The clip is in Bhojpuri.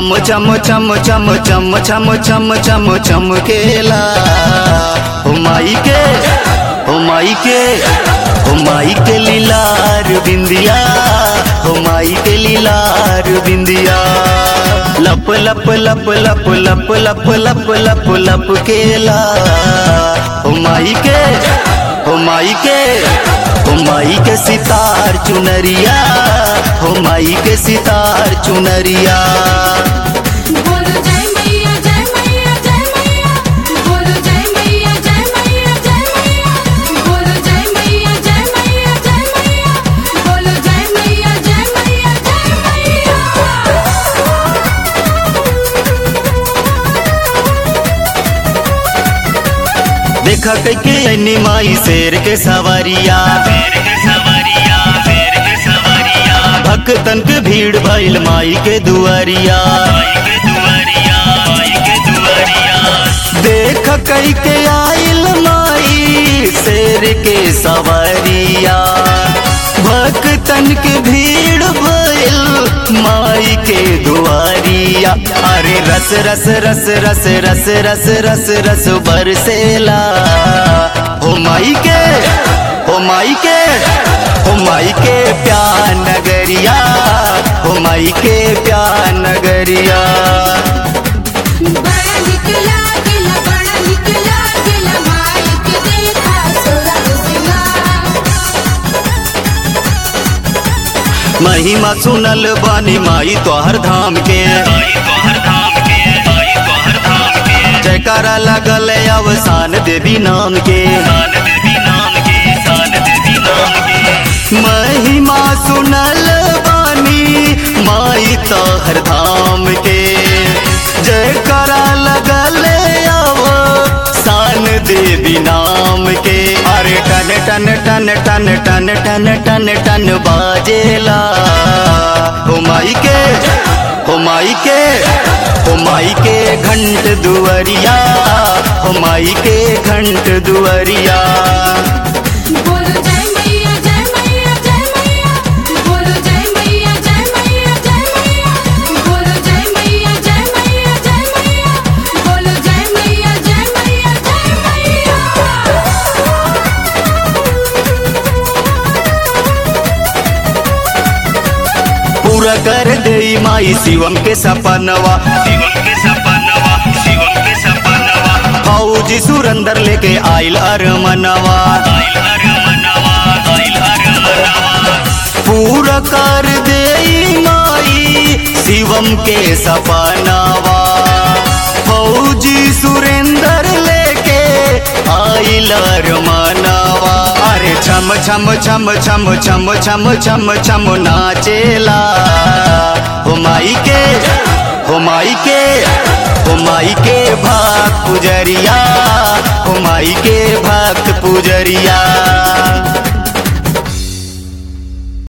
चम चम चम चम चम चम चम चम चमकेला हो माई के हो माई के हो माई के लीलार बिंदिया हो माई के लीलार बिंदिया लप लप लप लप लप लप लप लप लप केला हो माई के हो माई के हो माई के सितार चुनरिया हो माई के सितार चुनरिया बोलो जय मैया जय मैया जय मैया बोलो जय मैया जय मैया जय मैया बोलो जय मैया जय मैया जय मैया बोलो जय मैया जय मैया जय देखा कैके ऐनी माई शेर के सवारिया भक्तन के भीड़ भइल माई के दुआरिया देख कैके आइल माई शेर के सवारिया भक्तन के भीड़ भइल माई के दुआरिया अरे रस रस रस रस रस रस रस रस बरसेला हो माई के हो माई के हो माई के प्यार नगरिया हो माई के प्यार नगरिया बड़ा निकला गिला बड़ा निकला गिला माइक देखा सोरा सिंगार महिमा सुनल बानी माई तोहर धाम के जयकारा लगल अवसान देवी नाम के महिमा सुनल बानी माई तोहर धाम के जयकारा लगल अवसान देवी नाम के अरे टन टन टन टन टन टन टन टन बाजेला हो माई के हो माई के हो माई के घंट दुआरिया हो माई के घंट दुआरिया बोलो जय मैया जय मैया जय मैया बोलो जय मैया जय मैया जय मैया बोलो जय मैया जय मैया जय मैया बोलो जय मैया जय मैया जय पूरा कर दे माई शिवम के सपनवा फौजी सुरंदर लेके आइल अरमनवा पूरा कर दे माई शिवम के सपनवा फौजी सुरेंदर लेके आइल अरमनवा अरे छम छम छम छम छम छम छम छम नाचेला हो माई के हो माई के हो माई के भक्त पुजरिया हो माई के भक्त पुजरिया